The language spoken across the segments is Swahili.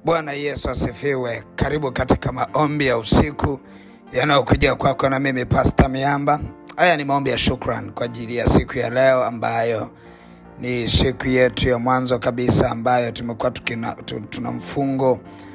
Bwana Yesu asifiwe. Karibu katika maombi ya usiku yanayokuja kwako na mimi Pasta Miamba. Haya ni maombi ya shukran kwa ajili ya siku ya leo ambayo ni siku yetu ya mwanzo kabisa ambayo tumekuwa tukina- tu- tuna mfungo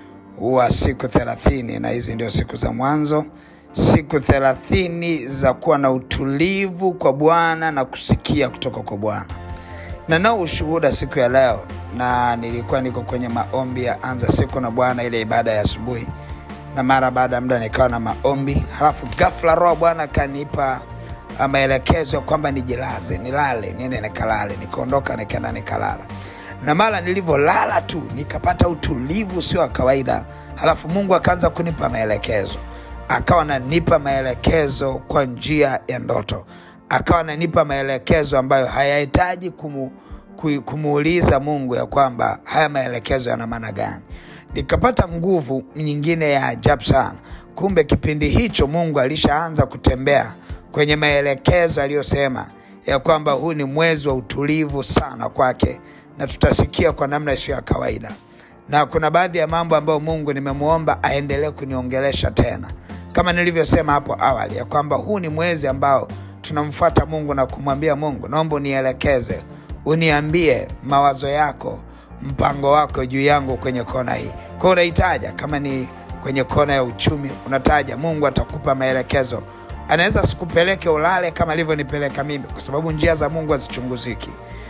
wa siku thelathini na hizi ndio siku za mwanzo, siku thelathini za kuwa na utulivu kwa Bwana na kusikia kutoka kwa Bwana na nao ushuhuda siku ya leo, na nilikuwa niko kwenye maombi ya anza siku na Bwana, ile ibada ya asubuhi, na mara baada ya muda nikawa na maombi, halafu ghafla Roho wa Bwana akanipa ah, maelekezo ya kwamba nijilaze, nilale, niende nikalale. Nikaondoka nikaenda nikalala, na mara nilivyolala tu nikapata utulivu sio wa kawaida, halafu Mungu akaanza kunipa maelekezo akawa ananipa maelekezo kwa njia ya ndoto, akawa ananipa maelekezo ambayo hayahitaji kumu, ku- kumuuliza Mungu ya kwamba haya maelekezo yana maana gani. Nikapata nguvu nyingine ya ajabu sana. Kumbe kipindi hicho Mungu alishaanza kutembea kwenye maelekezo aliyosema ya kwamba huu ni mwezi wa utulivu sana kwake, na tutasikia kwa namna isiyo ya kawaida na kuna baadhi ya mambo ambayo Mungu nimemwomba aendelee kuniongelesha tena, kama nilivyosema hapo awali ya kwamba huu ni mwezi ambao tunamfuata Mungu na kumwambia Mungu, naomba unielekeze, uniambie mawazo yako, mpango wako juu yangu kwenye kona hii. Kwa hiyo unahitaja kama ni kwenye kona ya uchumi, unataja, Mungu atakupa maelekezo. Anaweza sikupeleke ulale kama alivyonipeleka mimi, kwa sababu njia za Mungu hazichunguziki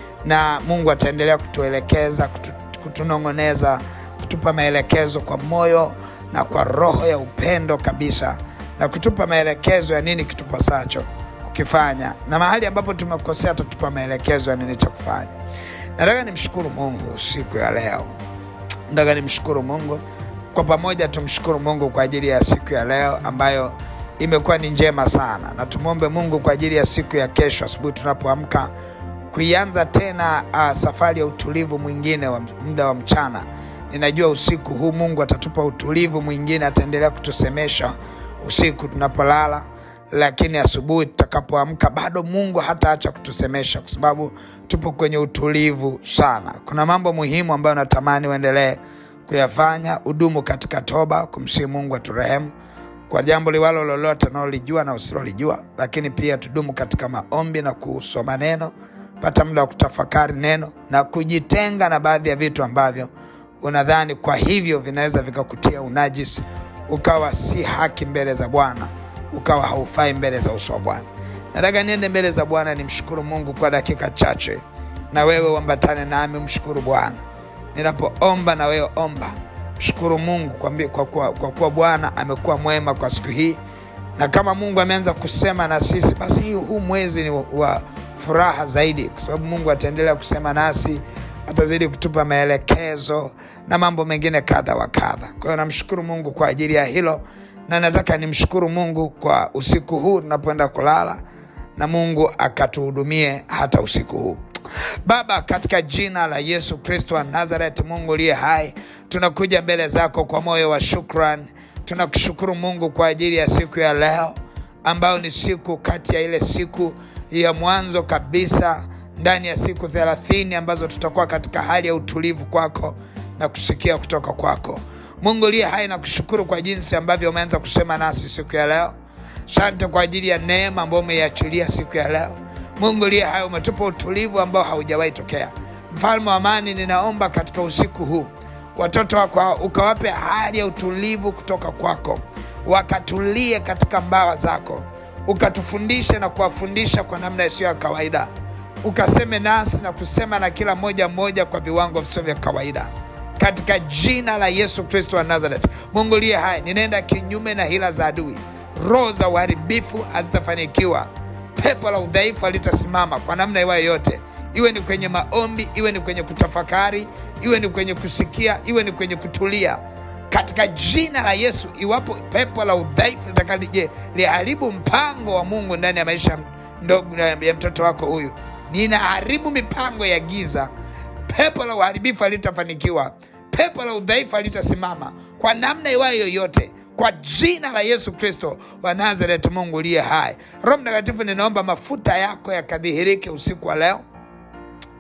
na Mungu ataendelea kutuelekeza, kutu, kutunong'oneza, kutupa maelekezo kwa moyo na kwa roho ya upendo kabisa, na kutupa maelekezo ya nini kitupasacho kukifanya, na mahali ambapo tumekosea atatupa maelekezo ya nini cha kufanya. Nataka nimshukuru Mungu siku ya leo, nataka nimshukuru Mungu kwa pamoja, tumshukuru Mungu kwa ajili ya siku ya leo ambayo imekuwa ni njema sana, na tumwombe Mungu kwa ajili ya siku ya kesho asubuhi tunapoamka kuianza tena uh, safari ya utulivu mwingine wa muda wa mchana. Ninajua usiku huu Mungu atatupa utulivu mwingine, ataendelea kutusemesha usiku tunapolala, lakini asubuhi tutakapoamka bado Mungu hataacha kutusemesha, kwa sababu tupo kwenye utulivu sana. Kuna mambo muhimu ambayo natamani uendelee kuyafanya, udumu katika toba, kumsihi Mungu aturehemu kwa jambo liwalo lolote unalolijua na usilolijua, lakini pia tudumu katika maombi na kusoma neno, pata muda wa kutafakari neno na kujitenga na baadhi ya vitu ambavyo unadhani kwa hivyo vinaweza vikakutia unajisi, ukawa si haki mbele za Bwana, ukawa haufai mbele za uso wa Bwana. Nataka niende mbele za Bwana nimshukuru Mungu kwa dakika chache, na wewe uambatane nami, mshukuru Bwana ninapoomba na wewe omba. Mshukuru Mungu kwa, mbi- kwa kuwa, kwa kuwa Bwana amekuwa mwema kwa siku hii, na kama Mungu ameanza kusema na sisi, basi hii- huu mwezi ni wa, wa furaha zaidi, kwa sababu Mungu ataendelea kusema nasi, atazidi kutupa maelekezo na mambo mengine kadha wa kadha. Kwa hiyo namshukuru Mungu kwa ajili ya hilo, na nataka nimshukuru Mungu kwa usiku huu tunapoenda kulala, na Mungu akatuhudumie hata usiku huu. Baba, katika jina la Yesu Kristo wa Nazareth, Mungu uliye hai, tunakuja mbele zako kwa moyo wa shukran. Tunakushukuru Mungu kwa ajili ya siku ya leo ambayo ni siku kati ya ile siku ya mwanzo kabisa ndani ya siku thelathini ambazo tutakuwa katika hali ya utulivu kwako na kusikia kutoka kwako. Mungu uliye hai, na kushukuru kwa jinsi ambavyo umeanza kusema nasi siku ya leo. Asante kwa ajili ya neema ambayo umeiachilia siku ya leo. Mungu uliye hai, umetupa utulivu ambao haujawahi tokea. Mfalme wa amani, ninaomba katika usiku huu watoto wako ukawape hali ya utulivu kutoka kwako, wakatulie katika mbawa zako, ukatufundishe na kuwafundisha kwa namna isiyo ya kawaida, ukaseme nasi na kusema na kila mmoja mmoja kwa viwango visivyo vya kawaida katika jina la Yesu Kristo wa Nazareth. Mungu liye hai, ninaenda kinyume na hila za adui. Roho za uharibifu hazitafanikiwa, pepo la udhaifu halitasimama kwa namna iwayo yote, iwe ni kwenye maombi, iwe ni kwenye kutafakari, iwe ni kwenye kusikia, iwe ni kwenye kutulia katika jina la Yesu. Iwapo pepo la udhaifu litakalije liharibu mpango wa Mungu ndani ya maisha ndogo ya mtoto wako huyu, ninaharibu mipango ya giza pepo la uharibifu halitafanikiwa, pepo la udhaifu halitasimama kwa namna iwayo yoyote, kwa jina la Yesu Kristo wa Nazareti, Mungu uliye hai. Roho Mtakatifu, ninaomba mafuta yako yakadhihirike usiku wa leo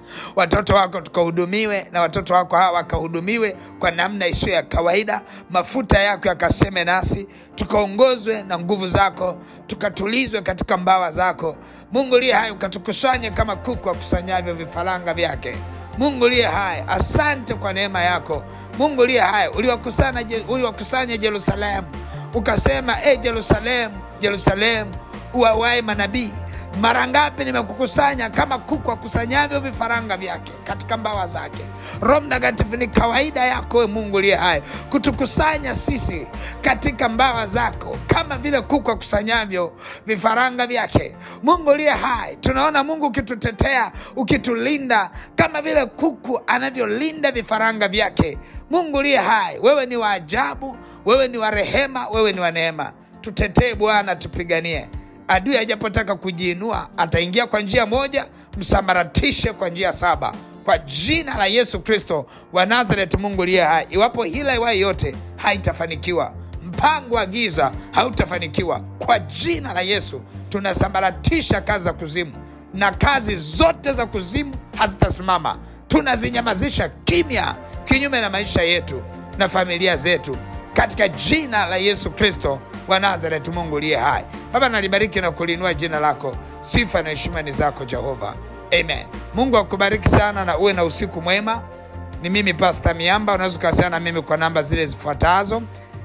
watoto wako tukahudumiwe na watoto wako hawa wakahudumiwe kwa namna isiyo ya kawaida mafuta yako yakaseme nasi tukaongozwe na nguvu zako tukatulizwe katika mbawa zako mungu liye hai ukatukusanye kama kuku akusanyavyo vifaranga vyake mungu liye hai asante kwa neema yako mungu liye hai uliwakusanya uliwakusanya jerusalemu ukasema e jerusalemu jerusalemu uwawae manabii mara ngapi nimekukusanya kama kuku akusanyavyo vifaranga vyake katika mbawa zake roho mtakatifu ni kawaida yako we mungu liye hai kutukusanya sisi katika mbawa zako kama vile kuku akusanyavyo vifaranga vyake mungu liye hai tunaona mungu ukitutetea ukitulinda kama vile kuku anavyolinda vifaranga vyake mungu liye hai wewe ni wa ajabu wewe ni wa rehema wewe ni wa neema tutetee bwana tupiganie adui ajapotaka kujiinua ataingia kwa njia moja msamaratishe kwa njia saba kwa jina la yesu kristo wa nazaret mungu liye hai iwapo hila iwayo yote haitafanikiwa mpango wa giza hautafanikiwa kwa jina la yesu tunasambaratisha kazi za kuzimu na kazi zote za kuzimu hazitasimama tunazinyamazisha kimya kinyume na maisha yetu na familia zetu katika jina la yesu kristo wa nazareti mungu liye hai baba nalibariki na kulinua jina lako sifa na heshima ni zako jehova amen mungu akubariki sana na uwe na usiku mwema ni mimi pasta miamba unaweza ukawasiliana na mimi kwa namba zile zifuatazo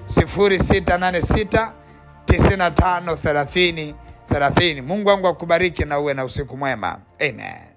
686 95 30 30 mungu wangu akubariki na uwe na usiku mwema amen